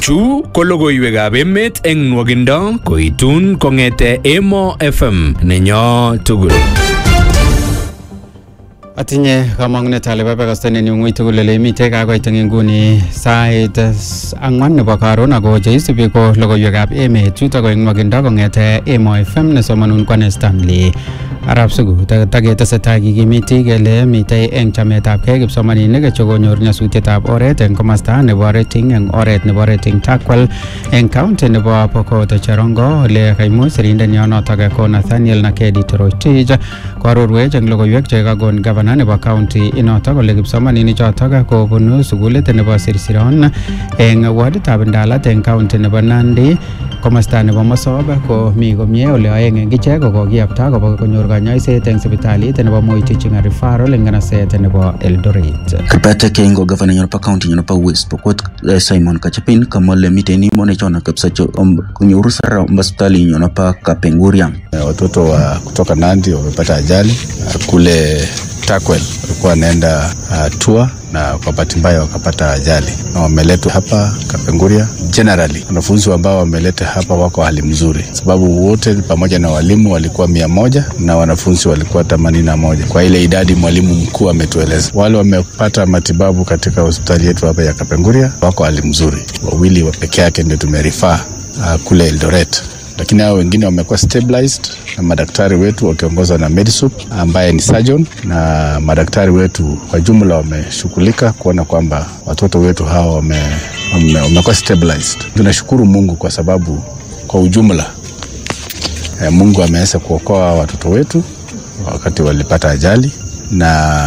Chu ko logoiwekab emet eng nwogindo koitun kong'ete Emo FM nenyo tugul. Atinye kamang'unet ale babakastanen yu ng'ui tugul ole imitei kakoit eng nguni sait ang'wan nebo karon ako cheisubi ko logoiwekab emet chuto ko eng nwogindo kong'ete Emo FM nesomanun kwane Stanley arap sugu taketesetai kikimiti kele mitei eng chametabgei kipsomaninik chekonyor nyasutietab oret eng komasta nebo rating eng oret nebo rating takwal eng county nebo Pokot Cherongo ole kaimuch sirindenyo notok ko Nathaniel Nakedi Toroitich koarorwech eng logoiwek chekakon gavana nebo county inotok kole kipsomaninik chotok kobunu sukulit nebo Sirsiron eng waditab Ndalat eng county nebo Nandi komasta nebo Mosop ko mi komie ole aeng eng ichek ko kokiyapta kobo konyor kanyoiset eng sipitalit nebo Moi Teaching and Referral eng nganaset nebo Eldoret. Kipata Kengo gavana nyono pa county nyono pa West Pokot eh, Simon Kachapin kamole miteni mone chona kabisa cho um, kunyuru sara hospitali nyono pa Kapenguria. Watoto wa kutoka Nandi wamepata ajali uh, kule Takwel walikuwa wanaenda uh, tour na kwa bahati mbaya wakapata ajali na wameletwa hapa Kapenguria. Generally wanafunzi ambao wameleta hapa wako hali mzuri, sababu wote pamoja na walimu walikuwa mia moja na wanafunzi walikuwa themanini na moja kwa ile idadi mwalimu mkuu ametueleza. Wale wamepata matibabu katika hospitali yetu hapa ya Kapenguria wako hali mzuri, wawili wa peke yake ndio tumerifaa uh, kule Eldoret lakini hao wengine wamekuwa stabilized na madaktari wetu wakiongozwa na Medisup ambaye ni surgeon, na madaktari wetu kwa jumla wameshughulika kuona kwamba watoto wetu hawa wame, wame, wamekuwa stabilized. Tunashukuru Mungu kwa sababu kwa ujumla eh, Mungu ameweza kuokoa watoto wetu wakati walipata ajali na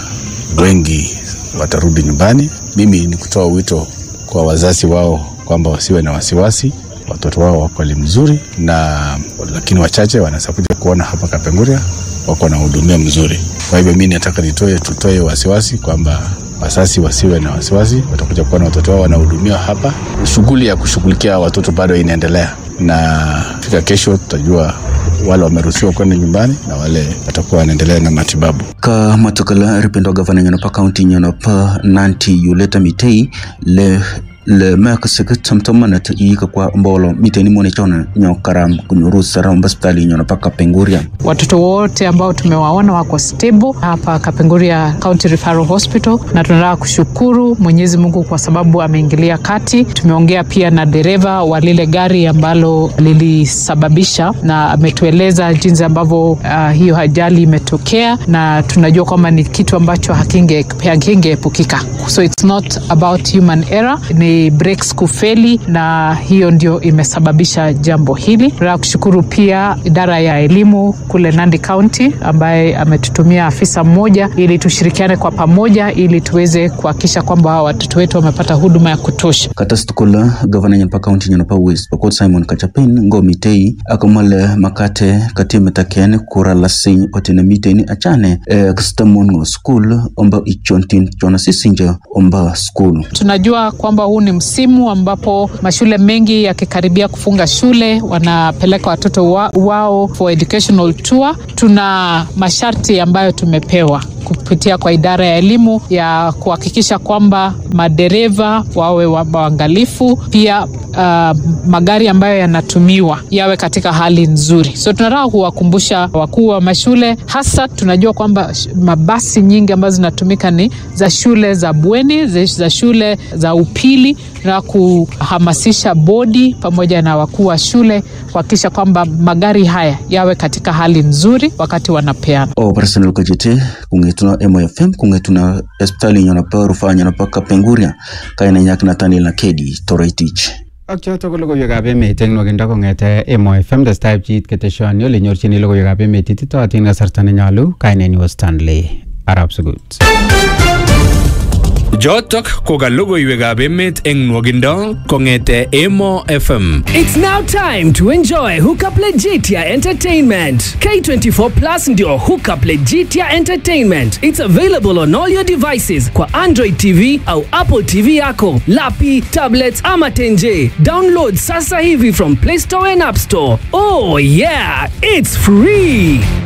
wengi watarudi nyumbani. Mimi ni kutoa wito kwa wazazi wao kwamba wasiwe na wasiwasi watoto wao wako hali mzuri na lakini wachache wanaweza kuja kuona hapa Kapenguria wako na hudumia mzuri. Kwa hivyo mimi nataka nitoe tutoe wasiwasi kwamba wazazi wasiwe na wasiwasi, watakuja kuona watoto wao wanahudumiwa hapa. Shughuli ya kushughulikia watoto bado inaendelea, na fika kesho tutajua wale wameruhusiwa kwenda nyumbani na wale watakuwa wanaendelea na matibabu. Ka matokala ripendo gavana nyono pa county nyono pa Nanti Yuleta Mitei le le mek sik tamtamanat yika kwa mbolo miteni mone chona nyo karam kunyuru sara hospitali nyono pa Kapenguria. Watoto wote ambao tumewaona wako stable hapa Kapenguria County Referral Hospital, na tunataka kushukuru Mwenyezi Mungu kwa sababu ameingilia kati. Tumeongea pia na dereva wa lile gari ambalo lilisababisha, na ametueleza jinsi ambavyo uh, hiyo ajali imetokea, na tunajua kwamba ni kitu ambacho hakinge hakingeepukika, so it's not about human error, ni brakes kufeli, na hiyo ndio imesababisha jambo hili. Tunataka kushukuru pia idara ya elimu kule Nandi County ambaye ametutumia afisa mmoja ili tushirikiane kwa pamoja ili tuweze kuhakikisha kwamba watoto wetu wamepata huduma ya kutosha. Katastukola gavana nyono pa county nyono pa West Pokot Simon Kachapin ngo mitei akamale makate katime taken kura lasi otine miteni achane eh, kstamon ngo school omba ichontin chona sisinja omba school. Tunajua kwamba huu ni msimu ambapo mashule mengi yakikaribia kufunga shule wanapeleka watoto wa, wao for educational tour. Tuna masharti ambayo tumepewa kupitia kwa idara ya elimu ya kuhakikisha kwamba madereva wawe waangalifu, pia uh, magari ambayo yanatumiwa yawe katika hali nzuri. So tunataka kuwakumbusha wakuu wa mashule, hasa tunajua kwamba mabasi nyingi ambazo zinatumika ni za shule za bweni, za shule za upili. Tunataka kuhamasisha bodi pamoja na wakuu wa shule kuhakikisha kwamba magari haya yawe katika hali nzuri wakati wanapeana. Operational kajete kungetuna MFM kungetuna hospitali nyono pa rufaa nyono pa Kapenguria kaina nyak Nathaniel Nakedi Toroitich. Ak choto ko logoiwekab emet eng nwogindo kong'ete Emo FM testai pchiit keteshoni ole nyorchini logoiwekab emet ititootin kasarta nenyolu kainenyu Stanley Arab Sugut. Jotok ko ka logoiwekab emet eng nwogindo kong'ete Emo FM. It's now time to enjoy Hookup Legitia Entertainment. K24 Plus ndio Hookup Legitia Entertainment. It's available on all your devices kwa Android TV au Apple TV yako, lapi, tablets ama tenje. Download sasa hivi from Play Store and App Store. Oh yeah, it's free.